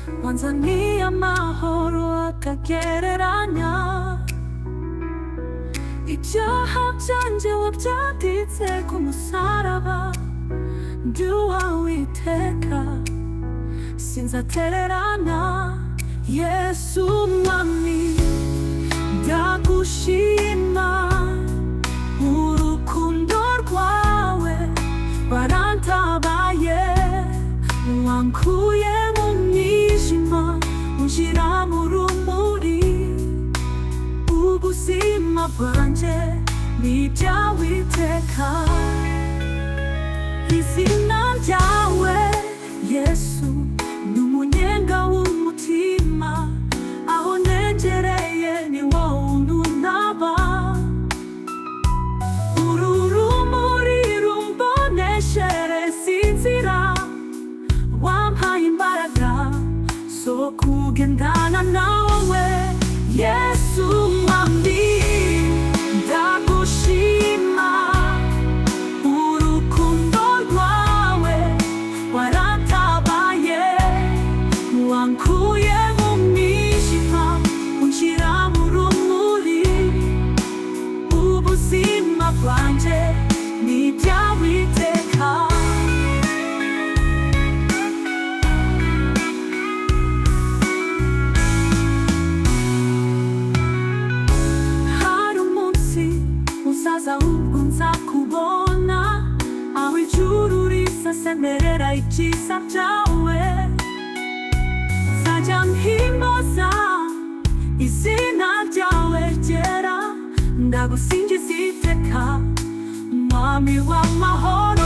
Tanzania amahoro akagereranya ibyaha byanjye wabyanditse ku musaraba by'uwa witeka sinzatererana yesu mwami ndagushima urukundo rwawe warantabaye wankuye mu mwijima unjira mu rumuri ubuzima bwanjye ni ibyawe iteka izina ryawe yesu ni umunyenga w'umutima aho negereye ni wowe ununaba uru rumuri rumboneshereza inzira wampaye imbaraga zo kugendana nawe yesu mwami ndagushima urukundo rwawe waratabaye wankuye mu mwijima unshyira mu rumuri ubuzima bwanjye ni ibyawe iteka hari umunsi usaza ahubwo nzakubona aho ijuru risasemerera icyiza byawe nzajya mpimbaza izina ryawe ryera ndagusingiza iteka mwami w'amahoro